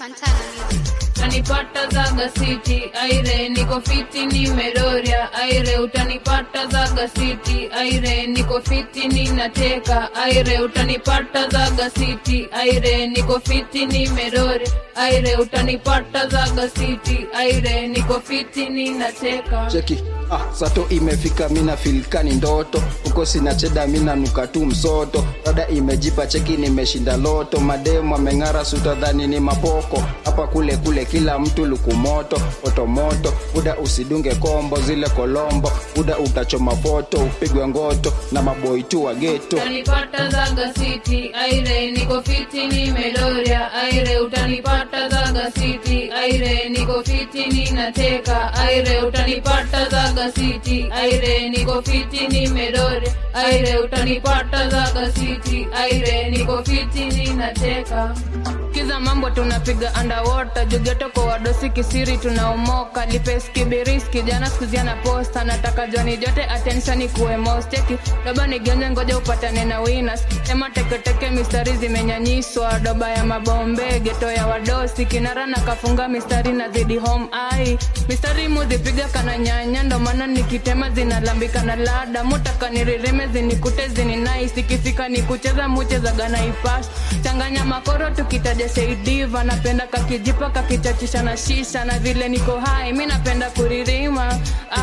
Fantana Music. utanipata zaga city aire niko fiti nimeroria aire utanipata zaga city aire niko fiti ninateka aire utanipata zaga city aire niko fiti nimeroria aire utanipata zaga city aire niko fiti ninateka cheki ah, sato imefika mina filkani ndoto huko sina cheda mina nuka tu msoto rada imejipa cheki nimeshinda loto mademu ameng'ara sutadhani ni mapoko hapa kule kule kila mtu lukumoto moto buda usidunge kombo zile kolombo buda utachoma foto upigwe ngoto na maboi tu wa geto utanipata zaga city aire niko fiti nimeloria aire utanipata zaga city aire niko fiti ninateka aire utanipata zaga city aire niko fiti nimeloria aire utanipata zaga city aire niko fiti ninateka kiza mambo tunapiga underwater jugeto kwa wadosi kisiri tunaomoka lipeski biriski jana skuziana posta nataka joni jote attention kuwe mosteki doba nigenje ngoja upatane na winners ema teketeke mistari zimenyanyiswa doba ya mabombe geto ya wadosi kinara na kafunga mistari na zidi home ai mistari muzipiga kana nyanya ndo maana nikitema zinalambika na lada mutaka niririme zinikute zini nice ikifika ni kucheza muchezaga na ipas changanya makoro tukitaja seidiva napenda kakijipa kakichachisha na shisha na vile niko hai mi napenda kuririma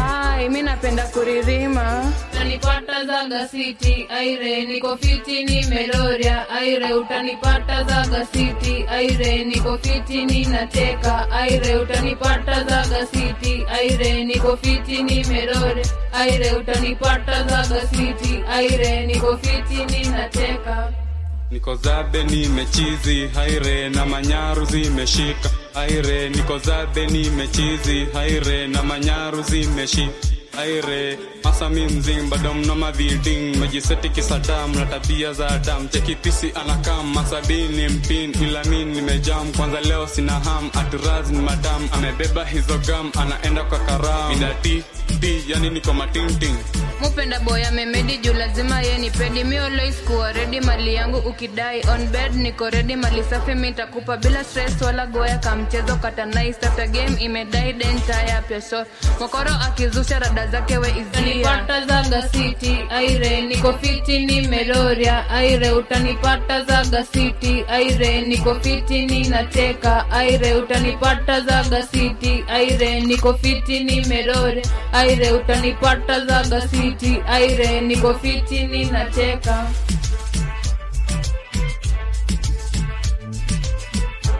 ai mi napenda kuririma utanipata zaga city aire niko fiti nimeloria aire utanipata zaga city aire niko fiti ninateka aire utanipata zaga city aire niko fiti nimeloria aire utanipata zaga city aire niko fiti ninateka niko zabe nimechizi haire na manyaru zimeshika haire niko zabe nimechizi haire na manyaru zimeshika aire masami mzing bado mna maviding majiseti kisadam na tabia za adam chekipisi anakam masabini mpin ila mi nimejam kwanza leo sina ham aturaz ni madam amebeba hizo gam anaenda kwa karam idati ti yani niko matinting mupenda boya memedi juu lazima ye ni pedi mi always kuwa redi mali yangu ukidai on bed niko redi mali safi mitakupa bila stress wala goya kamchezo katanais after game imedai dentaya peso mokoro akizusha rada zake we izia zaga city aire niko fiti nimeloria aire utanipata zaga city aire niko fiti ninateka aire utanipata zaga city aire niko fiti nimeloria aire utanipata zaga city aire niko fiti ninateka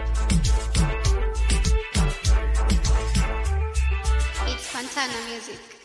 It's Fantana Music.